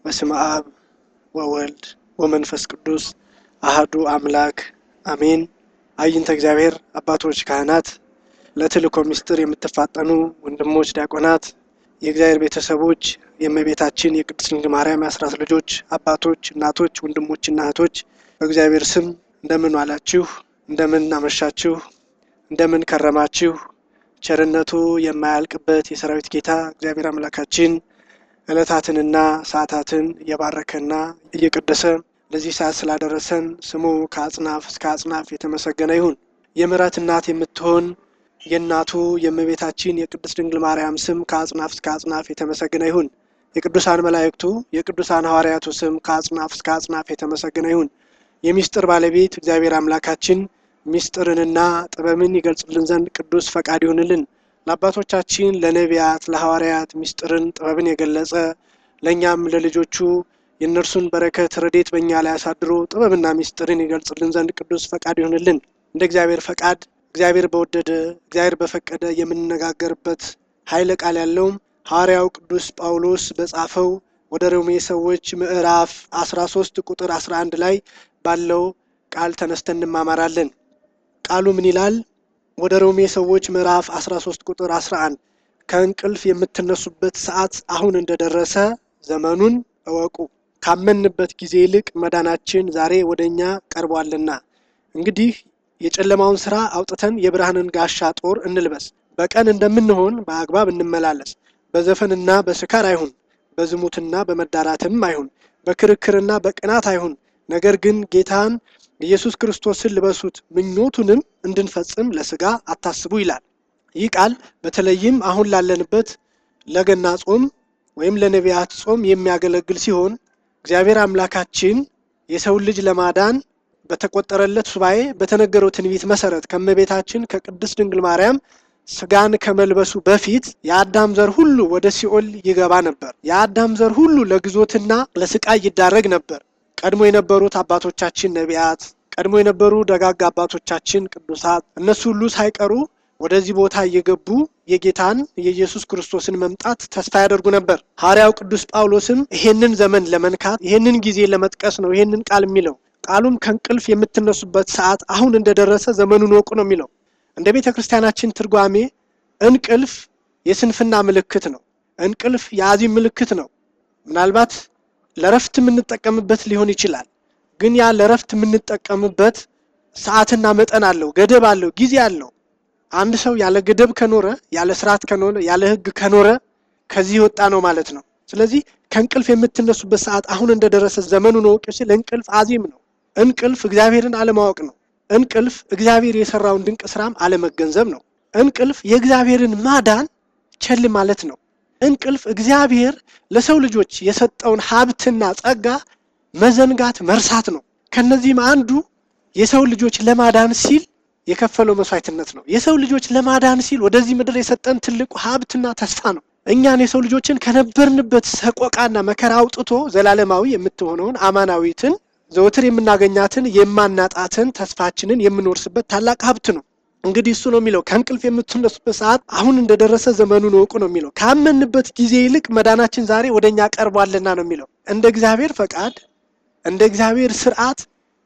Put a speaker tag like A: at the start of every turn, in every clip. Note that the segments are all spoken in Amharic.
A: በስመ አብ ወወልድ ወመንፈስ ቅዱስ አህዱ አምላክ አሜን። አይንተ እግዚአብሔር አባቶች ካህናት፣ ለተልእኮ ምስጢር የምትፋጠኑ ወንድሞች ዲያቆናት፣ የእግዚአብሔር ቤተሰቦች፣ የእመቤታችን የቅድስት ድንግል ማርያም የአስራት ልጆች አባቶች፣ እናቶች፣ ወንድሞችና እህቶች በእግዚአብሔር ስም እንደምን ዋላችሁ? እንደምን አመሻችሁ? እንደምን ከረማችሁ? ቸርነቱ የማያልቅበት የሰራዊት ጌታ እግዚአብሔር አምላካችን ዕለታትንና ሰዓታትን እየባረከና እየቀደሰ ለዚህ ሰዓት ስላደረሰን ስሙ ከአጽናፍ እስከ አጽናፍ የተመሰገነ ይሁን። የምሕረት እናት የምትሆን የእናቱ የእመቤታችን የቅድስት ድንግል ማርያም ስም ከአጽናፍ እስከ አጽናፍ የተመሰገነ ይሁን። የቅዱሳን መላእክቱ የቅዱሳን ሐዋርያቱ ስም ከአጽናፍ እስከ አጽናፍ የተመሰገነ ይሁን። የሚስጥር ባለቤት እግዚአብሔር አምላካችን ሚስጥርንና ጥበብን ይገልጽልን ዘንድ ቅዱስ ፈቃድ ይሁንልን። ለአባቶቻችን ለነቢያት፣ ለሐዋርያት ሚስጥርን ጥበብን የገለጸ ለእኛም ለልጆቹ የእነርሱን በረከት ረዴት በእኛ ላይ አሳድሮ ጥበብና ሚስጥርን ይገልጽልን ዘንድ ቅዱስ ፈቃድ ይሁንልን። እንደ እግዚአብሔር ፈቃድ እግዚአብሔር በወደደ እግዚአብሔር በፈቀደ የምንነጋገርበት ኃይለ ቃል ያለውም ሐዋርያው ቅዱስ ጳውሎስ በጻፈው ወደ ሮሜ ሰዎች ምዕራፍ 13 ቁጥር 11 ላይ ባለው ቃል ተነስተን እንማማራለን። ቃሉ ምን ይላል? ወደ ሮሜ ሰዎች ምዕራፍ 13 ቁጥር 11 ከእንቅልፍ የምትነሱበት ሰዓት አሁን እንደደረሰ ዘመኑን እወቁ፣ ካመንበት ጊዜ ይልቅ መዳናችን ዛሬ ወደ እኛ ቀርቧልና። እንግዲህ የጨለማውን ስራ አውጥተን የብርሃንን ጋሻ ጦር እንልበስ። በቀን እንደምንሆን በአግባብ እንመላለስ። በዘፈንና በስካር አይሁን፣ በዝሙትና በመዳራትም አይሁን፣ በክርክርና በቅናት አይሁን። ነገር ግን ጌታን ኢየሱስ ክርስቶስን ልበሱት፣ ምኞቱንም እንድንፈጽም ለስጋ አታስቡ ይላል። ይህ ቃል በተለይም አሁን ላለንበት ለገና ጾም ወይም ለነቢያት ጾም የሚያገለግል ሲሆን እግዚአብሔር አምላካችን የሰውን ልጅ ለማዳን በተቆጠረለት ሱባኤ በተነገረው ትንቢት መሰረት ከእመቤታችን ከቅድስት ድንግል ማርያም ስጋን ከመልበሱ በፊት የአዳም ዘር ሁሉ ወደ ሲኦል ይገባ ነበር። የአዳም ዘር ሁሉ ለግዞትና ለስቃይ ይዳረግ ነበር። ቀድሞ የነበሩት አባቶቻችን ነቢያት፣ ቀድሞ የነበሩ ደጋግ አባቶቻችን ቅዱሳት፣ እነሱ ሁሉ ሳይቀሩ ወደዚህ ቦታ እየገቡ የጌታን የኢየሱስ ክርስቶስን መምጣት ተስፋ ያደርጉ ነበር። ሐዋርያው ቅዱስ ጳውሎስም ይሄንን ዘመን ለመንካት ይሄንን ጊዜ ለመጥቀስ ነው ይሄንን ቃል የሚለው። ቃሉም ከእንቅልፍ የምትነሱበት ሰዓት አሁን እንደደረሰ ዘመኑን ወቁ ነው የሚለው። እንደ ቤተ ክርስቲያናችን ትርጓሜ እንቅልፍ የስንፍና ምልክት ነው። እንቅልፍ የአዚም ምልክት ነው። ምናልባት ለረፍት የምንጠቀምበት ሊሆን ይችላል። ግን ያ ለረፍት የምንጠቀምበት ሰዓትና መጠን አለው፣ ገደብ አለው፣ ጊዜ አለው። አንድ ሰው ያለ ገደብ ከኖረ፣ ያለ ስርዓት ከኖረ፣ ያለ ሕግ ከኖረ ከዚህ የወጣ ነው ማለት ነው። ስለዚህ ከእንቅልፍ የምትነሱበት ሰዓት አሁን እንደደረሰ ዘመኑን ወቁ ሲል እንቅልፍ አዚም ነው። እንቅልፍ እግዚአብሔርን አለማወቅ ነው። እንቅልፍ እግዚአብሔር የሰራውን ድንቅ ስራም አለመገንዘብ ነው። እንቅልፍ የእግዚአብሔርን ማዳን ቸል ማለት ነው። እንቅልፍ እግዚአብሔር ለሰው ልጆች የሰጠውን ሀብትና ጸጋ መዘንጋት መርሳት ነው። ከነዚህም አንዱ የሰው ልጆች ለማዳን ሲል የከፈለው መስዋዕትነት ነው። የሰው ልጆች ለማዳን ሲል ወደዚህ ምድር የሰጠን ትልቁ ሀብትና ተስፋ ነው። እኛን የሰው ልጆችን ከነበርንበት ሰቆቃና መከራ አውጥቶ ዘላለማዊ የምትሆነውን አማናዊትን ዘወትር የምናገኛትን የማናጣትን ተስፋችንን የምንወርስበት ታላቅ ሀብት ነው። እንግዲህ እሱ ነው የሚለው ከእንቅልፍ የምትነሱበት ሰዓት አሁን እንደደረሰ ዘመኑን እወቁ ነው የሚለው። ካመንበት ጊዜ ይልቅ መዳናችን ዛሬ ወደ እኛ ቀርቧልና ነው የሚለው። እንደ እግዚአብሔር ፈቃድ፣ እንደ እግዚአብሔር ስርዓት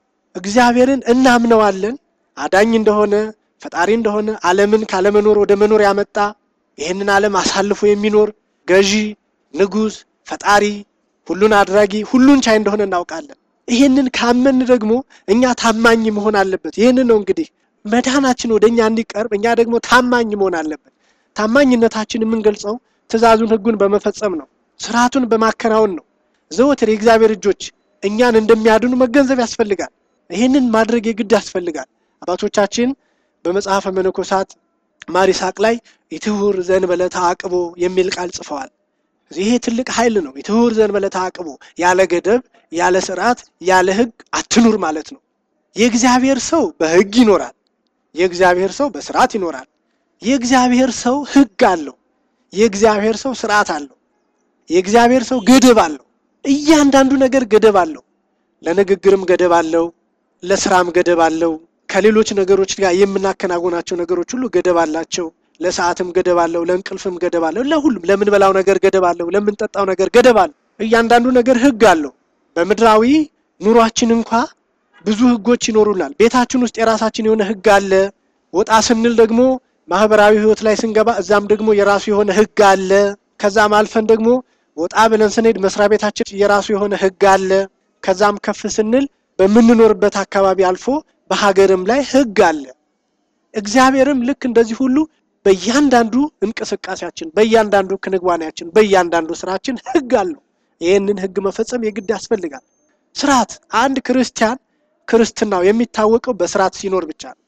A: እግዚአብሔርን እናምነዋለን። አዳኝ እንደሆነ ፈጣሪ እንደሆነ ዓለምን ካለመኖር ወደ መኖር ያመጣ ይህንን ዓለም አሳልፎ የሚኖር ገዢ፣ ንጉሥ፣ ፈጣሪ፣ ሁሉን አድራጊ፣ ሁሉን ቻይ እንደሆነ እናውቃለን። ይህንን ካመን ደግሞ እኛ ታማኝ መሆን አለበት። ይህንን ነው እንግዲህ መዳናችን ወደ እኛ እንዲቀርብ እኛ ደግሞ ታማኝ መሆን አለበት። ታማኝነታችን የምንገልጸው ትእዛዙን፣ ሕጉን በመፈጸም ነው። ስርዓቱን በማከናወን ነው። ዘወትር የእግዚአብሔር እጆች እኛን እንደሚያድኑ መገንዘብ ያስፈልጋል። ይህንን ማድረግ የግድ ያስፈልጋል። አባቶቻችን በመጽሐፈ መነኮሳት ማር ይስሐቅ ላይ ኢትሁር ዘእንበለ ተዓቅቦ የሚል ቃል ጽፈዋል። ይሄ ትልቅ ኃይል ነው። ኢትሁር ዘእንበለ ተዓቅቦ፣ ያለ ገደብ፣ ያለ ስርዓት፣ ያለ ሕግ አትኑር ማለት ነው። የእግዚአብሔር ሰው በሕግ ይኖራል። የእግዚአብሔር ሰው በስርዓት ይኖራል። የእግዚአብሔር ሰው ሕግ አለው። የእግዚአብሔር ሰው ስርዓት አለው። የእግዚአብሔር ሰው ገደብ አለው። እያንዳንዱ ነገር ገደብ አለው። ለንግግርም ገደብ አለው። ለስራም ገደብ አለው። ከሌሎች ነገሮች ጋር የምናከናውናቸው ነገሮች ሁሉ ገደብ አላቸው። ለሰዓትም ገደብ አለው። ለእንቅልፍም ገደብ አለው። ለሁሉም ለምንበላው ነገር ገደብ አለው። ለምንጠጣው ነገር ገደብ አለው። እያንዳንዱ ነገር ህግ አለው። በምድራዊ ኑሯችን እንኳ ብዙ ህጎች ይኖሩናል። ቤታችን ውስጥ የራሳችን የሆነ ህግ አለ። ወጣ ስንል ደግሞ ማህበራዊ ህይወት ላይ ስንገባ እዛም ደግሞ የራሱ የሆነ ህግ አለ። ከዛም አልፈን ደግሞ ወጣ ብለን ስንሄድ መስሪያ ቤታችን የራሱ የሆነ ህግ አለ። ከዛም ከፍ ስንል በምንኖርበት አካባቢ አልፎ በሀገርም ላይ ህግ አለ። እግዚአብሔርም ልክ እንደዚህ ሁሉ በእያንዳንዱ እንቅስቃሴያችን፣ በእያንዳንዱ ክንዋኔያችን፣ በእያንዳንዱ ስራችን ህግ አለው። ይህንን ህግ መፈጸም የግድ ያስፈልጋል። ስርዓት አንድ ክርስቲያን ክርስትናው የሚታወቀው በስርዓት ሲኖር ብቻ ነው።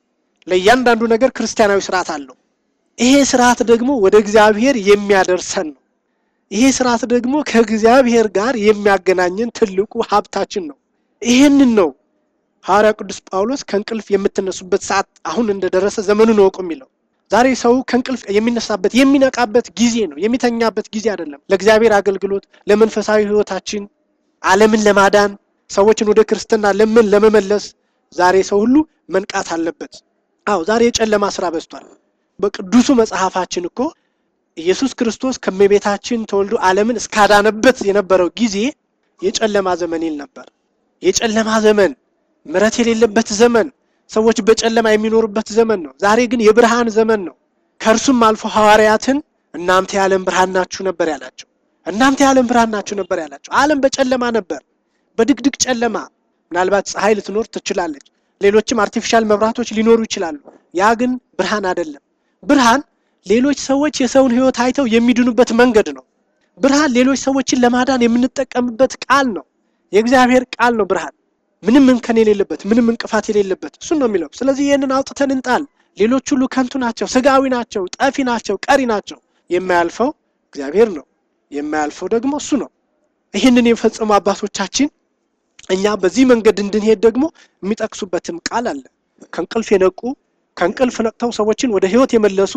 A: ለእያንዳንዱ ነገር ክርስቲያናዊ ስርዓት አለው። ይሄ ስርዓት ደግሞ ወደ እግዚአብሔር የሚያደርሰን ነው። ይሄ ስርዓት ደግሞ ከእግዚአብሔር ጋር የሚያገናኘን ትልቁ ሀብታችን ነው። ይሄንን ነው ሐዋርያ ቅዱስ ጳውሎስ ከእንቅልፍ የምትነሱበት ሰዓት አሁን እንደደረሰ ዘመኑን እወቁ የሚለው። ዛሬ ሰው ከእንቅልፍ የሚነሳበት የሚነቃበት ጊዜ ነው፣ የሚተኛበት ጊዜ አይደለም። ለእግዚአብሔር አገልግሎት፣ ለመንፈሳዊ ህይወታችን፣ ዓለምን ለማዳን ሰዎችን ወደ ክርስትና ለምን ለመመለስ ዛሬ ሰው ሁሉ መንቃት አለበት። አዎ ዛሬ የጨለማ ስራ በዝቷል። በቅዱሱ መጽሐፋችን እኮ ኢየሱስ ክርስቶስ ከእመቤታችን ተወልዶ ዓለምን እስካዳነበት የነበረው ጊዜ የጨለማ ዘመን ይል ነበር። የጨለማ ዘመን፣ ምሕረት የሌለበት ዘመን፣ ሰዎች በጨለማ የሚኖሩበት ዘመን ነው። ዛሬ ግን የብርሃን ዘመን ነው። ከእርሱም አልፎ ሐዋርያትን እናንተ የዓለም ብርሃን ናችሁ ነበር ያላቸው። እናንተ የዓለም ብርሃን ናችሁ ነበር ያላቸው። ዓለም በጨለማ ነበር፣ በድቅድቅ ጨለማ። ምናልባት ፀሐይ ልትኖር ትችላለች፣ ሌሎችም አርቲፊሻል መብራቶች ሊኖሩ ይችላሉ። ያ ግን ብርሃን አይደለም። ብርሃን ሌሎች ሰዎች የሰውን ሕይወት አይተው የሚድኑበት መንገድ ነው። ብርሃን ሌሎች ሰዎችን ለማዳን የምንጠቀምበት ቃል ነው። የእግዚአብሔር ቃል ነው ብርሃን፣ ምንም እንከን የሌለበት፣ ምንም እንቅፋት የሌለበት እሱን ነው የሚለው። ስለዚህ ይህንን አውጥተን እንጣል። ሌሎች ሁሉ ከንቱ ናቸው፣ ስጋዊ ናቸው፣ ጠፊ ናቸው፣ ቀሪ ናቸው። የማያልፈው እግዚአብሔር ነው። የማያልፈው ደግሞ እሱ ነው። ይህንን የፈጸሙ አባቶቻችን እኛ በዚህ መንገድ እንድንሄድ ደግሞ የሚጠቅሱበትም ቃል አለ። ከእንቅልፍ የነቁ ከእንቅልፍ ነቅተው ሰዎችን ወደ ህይወት የመለሱ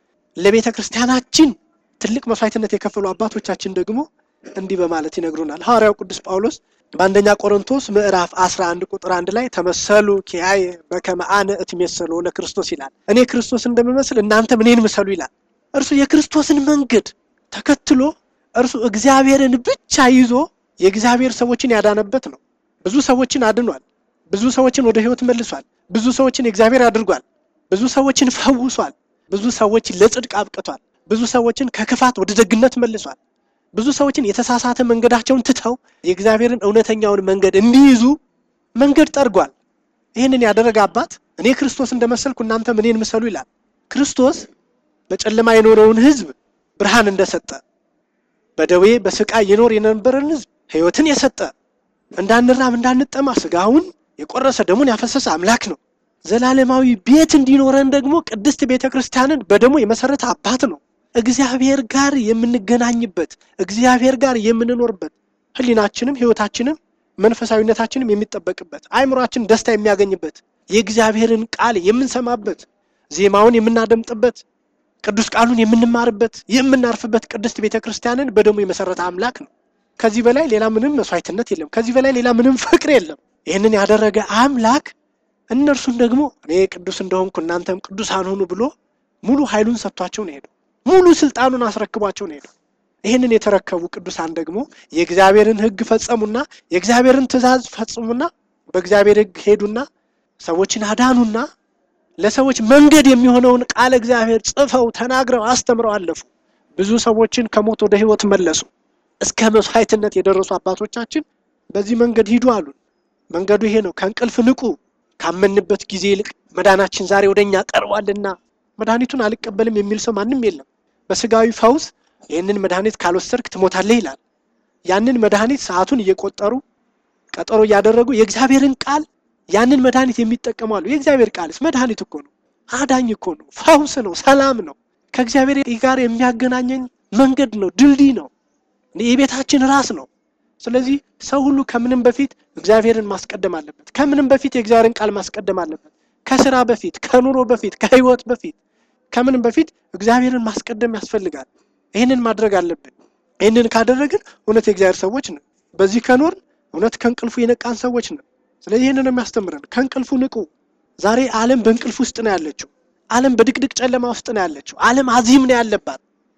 A: ለቤተ ክርስቲያናችን ትልቅ መስዋዕትነት የከፈሉ አባቶቻችን ደግሞ እንዲህ በማለት ይነግሩናል። ሐዋርያው ቅዱስ ጳውሎስ በአንደኛ ቆሮንቶስ ምዕራፍ 11 ቁጥር አንድ ላይ ተመሰሉ ኪያየ በከመ አነ እትሜሰሎ ለክርስቶስ ይላል። እኔ ክርስቶስ እንደምመስል እናንተም እኔን ምሰሉ ይላል። እርሱ የክርስቶስን መንገድ ተከትሎ እርሱ እግዚአብሔርን ብቻ ይዞ የእግዚአብሔር ሰዎችን ያዳነበት ነው። ብዙ ሰዎችን አድኗል። ብዙ ሰዎችን ወደ ህይወት መልሷል። ብዙ ሰዎችን የእግዚአብሔር አድርጓል። ብዙ ሰዎችን ፈውሷል። ብዙ ሰዎችን ለጽድቅ አብቅቷል። ብዙ ሰዎችን ከክፋት ወደ ደግነት መልሷል። ብዙ ሰዎችን የተሳሳተ መንገዳቸውን ትተው የእግዚአብሔርን እውነተኛውን መንገድ እንዲይዙ መንገድ ጠርጓል። ይህንን ያደረገ አባት እኔ ክርስቶስ እንደመሰልኩ እናንተም እኔን ምሰሉ ይላል። ክርስቶስ በጨለማ የኖረውን ህዝብ ብርሃን እንደሰጠ፣ በደዌ በስቃይ የኖር የነበረን ህዝብ ህይወትን የሰጠ እንዳንራብ እንዳንጠማ ስጋውን የቆረሰ ደሙን ያፈሰሰ አምላክ ነው። ዘላለማዊ ቤት እንዲኖረን ደግሞ ቅድስት ቤተ ክርስቲያንን በደሙ የመሰረተ አባት ነው። እግዚአብሔር ጋር የምንገናኝበት እግዚአብሔር ጋር የምንኖርበት ህሊናችንም ህይወታችንም መንፈሳዊነታችንም የሚጠበቅበት አእምሯችን ደስታ የሚያገኝበት የእግዚአብሔርን ቃል የምንሰማበት ዜማውን የምናደምጥበት ቅዱስ ቃሉን የምንማርበት የምናርፍበት ቅድስት ቤተ ክርስቲያንን በደሙ የመሰረተ አምላክ ነው። ከዚህ በላይ ሌላ ምንም መስዋዕትነት የለም። ከዚህ በላይ ሌላ ምንም ፍቅር የለም። ይህንን ያደረገ አምላክ እነርሱን ደግሞ እኔ ቅዱስ እንደሆንኩ እናንተም ቅዱሳን ሁኑ ብሎ ሙሉ ኃይሉን ሰጥቷቸው ነው ሄዱ። ሙሉ ስልጣኑን አስረክቧቸው ነው ሄዱ። ይህንን የተረከቡ ቅዱሳን ደግሞ የእግዚአብሔርን ሕግ ፈጸሙና የእግዚአብሔርን ትእዛዝ ፈጽሙና በእግዚአብሔር ሕግ ሄዱና ሰዎችን አዳኑና ለሰዎች መንገድ የሚሆነውን ቃለ እግዚአብሔር ጽፈው ተናግረው አስተምረው አለፉ። ብዙ ሰዎችን ከሞት ወደ ሕይወት መለሱ። እስከ መስዋዕትነት የደረሱ አባቶቻችን በዚህ መንገድ ሂዱ አሉን። መንገዱ ይሄ ነው። ከእንቅልፍ ንቁ። ካመንበት ጊዜ ይልቅ መዳናችን ዛሬ ወደኛ ቀርቧልና መድኃኒቱን አልቀበልም የሚል ሰው ማንም የለም። በስጋዊ ፈውስ ይህንን መድኃኒት ካልወሰድክ ትሞታለህ ይላል። ያንን መድኃኒት ሰዓቱን እየቆጠሩ ቀጠሮ እያደረጉ የእግዚአብሔርን ቃል ያንን መድኃኒት የሚጠቀሙ አሉ። የእግዚአብሔር ቃልስ መድኃኒት እኮ ነው፣ አዳኝ እኮ ነው፣ ፈውስ ነው፣ ሰላም ነው፣ ከእግዚአብሔር ጋር የሚያገናኘን መንገድ ነው፣ ድልድይ ነው፣ የቤታችን ራስ ነው። ስለዚህ ሰው ሁሉ ከምንም በፊት እግዚአብሔርን ማስቀደም አለበት። ከምንም በፊት የእግዚአብሔርን ቃል ማስቀደም አለበት። ከስራ በፊት፣ ከኑሮ በፊት፣ ከህይወት በፊት፣ ከምንም በፊት እግዚአብሔርን ማስቀደም ያስፈልጋል። ይህንን ማድረግ አለብን። ይህንን ካደረግን እውነት የእግዚአብሔር ሰዎች ነን። በዚህ ከኖርን እውነት ከእንቅልፉ የነቃን ሰዎች ነን። ስለዚህ ይህንን ነው የሚያስተምረን። ከእንቅልፉ ንቁ። ዛሬ ዓለም በእንቅልፍ ውስጥ ነው ያለችው። ዓለም በድቅድቅ ጨለማ ውስጥ ነው ያለችው። ዓለም አዚም ነው ያለባት።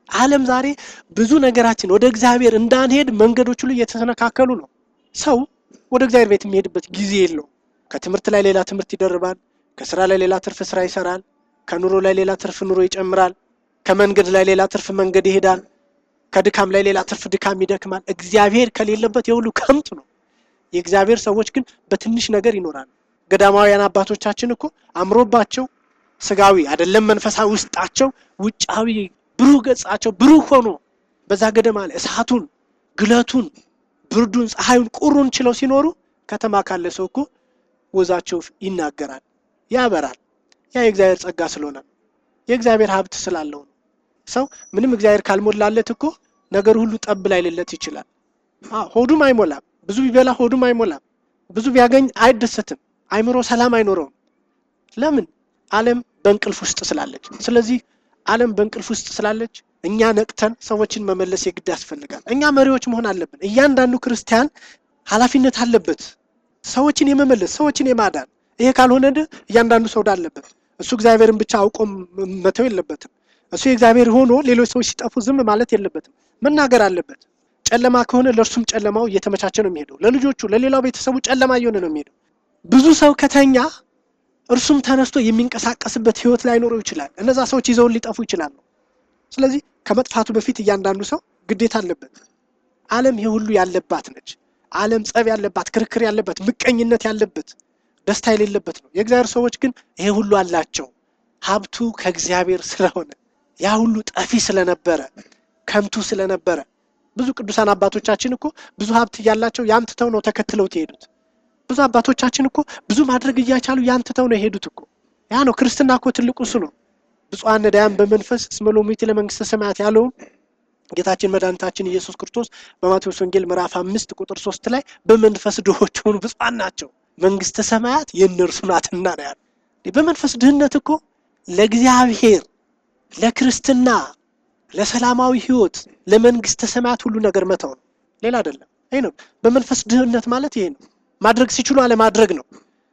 A: ዓለም ዛሬ ብዙ ነገራችን ወደ እግዚአብሔር እንዳንሄድ መንገዶች ሁሉ እየተሰነካከሉ ነው። ሰው ወደ እግዚአብሔር ቤት የሚሄድበት ጊዜ የለውም። ከትምህርት ላይ ሌላ ትምህርት ይደርባል። ከስራ ላይ ሌላ ትርፍ ስራ ይሰራል። ከኑሮ ላይ ሌላ ትርፍ ኑሮ ይጨምራል። ከመንገድ ላይ ሌላ ትርፍ መንገድ ይሄዳል። ከድካም ላይ ሌላ ትርፍ ድካም ይደክማል። እግዚአብሔር ከሌለበት የሁሉ ከንቱ ነው። የእግዚአብሔር ሰዎች ግን በትንሽ ነገር ይኖራሉ። ገዳማውያን አባቶቻችን እኮ አምሮባቸው ስጋዊ አይደለም መንፈሳዊ ውስጣቸው ውጫዊ ብሩህ ገጻቸው ብሩህ ሆኖ በዛ ገደማ ላይ እሳቱን፣ ግለቱን፣ ብርዱን፣ ፀሐዩን፣ ቁሩን ችለው ሲኖሩ ከተማ ካለ ሰው እኮ ወዛቸው ይናገራል፣ ያበራል። ያ የእግዚአብሔር ጸጋ ስለሆነ ነው። የእግዚአብሔር ሀብት ስላለው ነው። ሰው ምንም እግዚአብሔር ካልሞላለት እኮ ነገር ሁሉ ጠብ ላይልለት ይችላል። ሆዱም አይሞላም። ብዙ ቢበላ ሆዱም አይሞላም። ብዙ ቢያገኝ አይደሰትም። አይምሮ ሰላም አይኖረውም። ለምን? ዓለም በእንቅልፍ ውስጥ ስላለች። ስለዚህ ዓለም በእንቅልፍ ውስጥ ስላለች እኛ ነቅተን ሰዎችን መመለስ የግድ ያስፈልጋል። እኛ መሪዎች መሆን አለብን። እያንዳንዱ ክርስቲያን ኃላፊነት አለበት፣ ሰዎችን የመመለስ ሰዎችን የማዳን። ይሄ ካልሆነ እያንዳንዱ ሰው አለበት። እሱ እግዚአብሔርን ብቻ አውቆ መተው የለበትም። እሱ የእግዚአብሔር ሆኖ ሌሎች ሰዎች ሲጠፉ ዝም ማለት የለበትም። መናገር አለበት። ጨለማ ከሆነ ለእርሱም ጨለማው እየተመቻቸ ነው የሚሄደው። ለልጆቹ ለሌላው ቤተሰቡ ጨለማ እየሆነ ነው የሚሄደው። ብዙ ሰው ከተኛ እርሱም ተነስቶ የሚንቀሳቀስበት ህይወት ላይኖረው ይችላል። እነዛ ሰዎች ይዘውን ሊጠፉ ይችላሉ። ስለዚህ ከመጥፋቱ በፊት እያንዳንዱ ሰው ግዴታ አለበት። ዓለም ይህ ሁሉ ያለባት ነች። ዓለም ጸብ ያለባት፣ ክርክር ያለበት፣ ምቀኝነት ያለበት፣ ደስታ የሌለበት ነው። የእግዚአብሔር ሰዎች ግን ይሄ ሁሉ አላቸው። ሀብቱ ከእግዚአብሔር ስለሆነ ያ ሁሉ ጠፊ ስለነበረ ከንቱ ስለነበረ ብዙ ቅዱሳን አባቶቻችን እኮ ብዙ ሀብት እያላቸው ያን ትተው ነው ተከትለው የሄዱት። ብዙ አባቶቻችን እኮ ብዙ ማድረግ እያቻሉ ያን ትተው ነው የሄዱት እኮ። ያ ነው ክርስትና እኮ ትልቁ እሱ ነው። ብፁዓን ነዳያን በመንፈስ እስመ ሎሙቲ ለመንግስተ ሰማያት ያለውን ጌታችን መድኃኒታችን ኢየሱስ ክርስቶስ በማቴዎስ ወንጌል ምዕራፍ አምስት ቁጥር ሶስት ላይ በመንፈስ ድሆች ሆኑ ብፁዓን ናቸው መንግስተ ሰማያት የእነርሱ ናትና ነው ያለ። በመንፈስ ድህነት እኮ ለእግዚአብሔር ለክርስትና ለሰላማዊ ህይወት ለመንግስተ ሰማያት ሁሉ ነገር መተው ነው፣ ሌላ አይደለም። ይሄ ነው በመንፈስ ድህነት ማለት ይሄ ነው። ማድረግ ሲችሉ አለማድረግ ነው።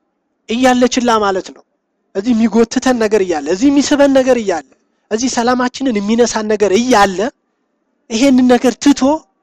A: እያለ ችላ ማለት ነው። እዚህ የሚጎትተን ነገር እያለ እዚህ የሚስበን ነገር እያለ እዚህ ሰላማችንን የሚነሳን ነገር እያለ ይሄንን ነገር ትቶ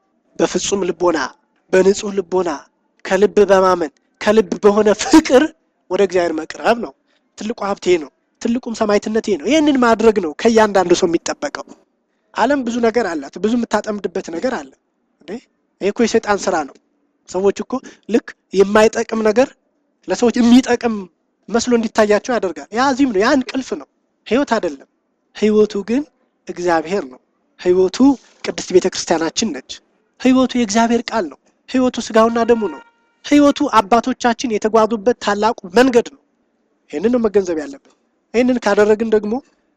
A: በፍጹም ልቦና በንጹህ ልቦና ከልብ በማመን ከልብ በሆነ ፍቅር ወደ እግዚአብሔር መቅረብ ነው። ትልቁ ሀብቴ ነው። ትልቁም ሰማዕትነት ነው። ይህንን ማድረግ ነው ከእያንዳንዱ ሰው የሚጠበቀው። ዓለም ብዙ ነገር አላት። ብዙ የምታጠምድበት ነገር አለ። እንዴ ይሄ እኮ የሰይጣን ስራ ነው። ሰዎች እኮ ልክ የማይጠቅም ነገር ለሰዎች የሚጠቅም መስሎ እንዲታያቸው ያደርጋል። ያ ዚህም ነው፣ ያ እንቅልፍ ነው፣ ህይወት አይደለም። ህይወቱ ግን እግዚአብሔር ነው። ህይወቱ ቅድስት ቤተ ክርስቲያናችን ነች። ህይወቱ የእግዚአብሔር ቃል ነው። ህይወቱ ስጋውና ደሙ ነው። ህይወቱ አባቶቻችን የተጓዙበት ታላቁ መንገድ ነው። ይህንን ነው መገንዘብ ያለብን። ይህንን ካደረግን ደግሞ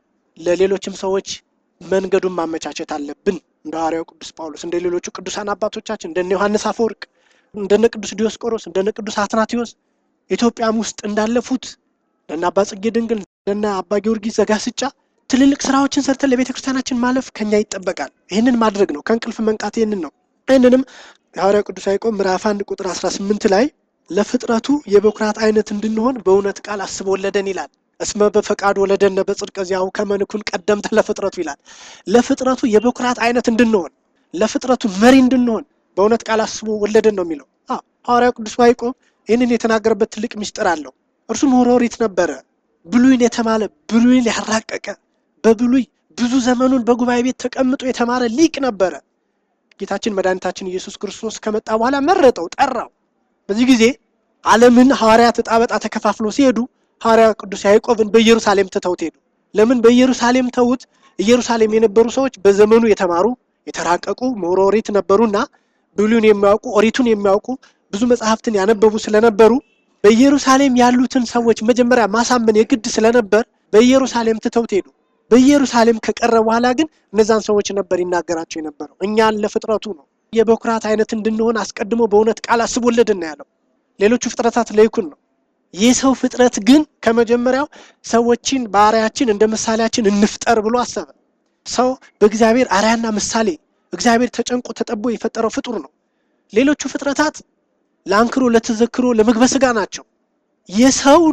A: ለሌሎችም ሰዎች መንገዱን ማመቻቸት አለብን። እንደ ሐዋርያው ቅዱስ ጳውሎስ፣ እንደ ሌሎቹ ቅዱሳን አባቶቻችን እንደነ ዮሐንስ አፈወርቅ፣ እንደነ ቅዱስ ዲዮስቆሮስ፣ እንደነ ቅዱስ አትናቴዎስ ኢትዮጵያም ውስጥ እንዳለፉት እንደነ አባ ጽጌ ድንግል፣ እንደነ አባ ጊዮርጊስ ዘጋስጫ ትልልቅ ስራዎችን ሰርተን ለቤተ ክርስቲያናችን ማለፍ ከኛ ይጠበቃል። ይህንን ማድረግ ነው። ከእንቅልፍ መንቃት ይህንን ነው። ይህንንም የሐዋርያው ቅዱስ ያዕቆብ ምዕራፍ አንድ ቁጥር 18 ላይ ለፍጥረቱ የበኩራት አይነት እንድንሆን በእውነት ቃል አስቦ ወለደን ይላል። እስመ በፈቃድ ወለደነ በጽድቀ ዚአሁ ከመ ንኩን ቀደምተ ለፍጥረቱ ይላል። ለፍጥረቱ የበኩራት አይነት እንድንሆን ለፍጥረቱ መሪ እንድንሆን በእውነት ቃል አስቦ ወለደን ነው የሚለው። አዎ ሐዋርያው ቅዱስ ያዕቆብ ይህንን የተናገረበት ትልቅ ምስጢር አለው። እርሱም ሆሮሪት ነበረ። ብሉይን የተማለ ብሉይን ያራቀቀ በብሉይ ብዙ ዘመኑን በጉባኤ ቤት ተቀምጦ የተማረ ሊቅ ነበረ። ጌታችን መድኃኒታችን ኢየሱስ ክርስቶስ ከመጣ በኋላ መረጠው፣ ጠራው። በዚህ ጊዜ ዓለምን ሐዋርያት ዕጣ በዕጣ ተከፋፍሎ ሲሄዱ ሐዋርያ ቅዱስ ያዕቆብን በኢየሩሳሌም ትተውት ሄዱ። ለምን በኢየሩሳሌም ተዉት? ኢየሩሳሌም የነበሩ ሰዎች በዘመኑ የተማሩ የተራቀቁ ምሁረ ኦሪት ነበሩና ብሉይን የሚያውቁ ኦሪቱን የሚያውቁ ብዙ መጽሐፍትን ያነበቡ ስለነበሩ በኢየሩሳሌም ያሉትን ሰዎች መጀመሪያ ማሳመን የግድ ስለነበር በኢየሩሳሌም ትተውት ሄዱ። በኢየሩሳሌም ከቀረ በኋላ ግን እነዛን ሰዎች ነበር ይናገራቸው የነበረው። እኛን ለፍጥረቱ ነው የበኩራት አይነት እንድንሆን አስቀድሞ በእውነት ቃል አስቦለድን ነው ያለው። ሌሎቹ ፍጥረታት ለይኩን ነው። የሰው ፍጥረት ግን ከመጀመሪያው ሰዎችን በአርአያችን እንደ ምሳሌያችን እንፍጠር ብሎ አሰበ። ሰው በእግዚአብሔር አርአያና ምሳሌ እግዚአብሔር ተጨንቆ ተጠቦ የፈጠረው ፍጡር ነው። ሌሎቹ ፍጥረታት ለአንክሮ፣ ለተዘክሮ፣ ለምግበ ስጋ ናቸው። የሰው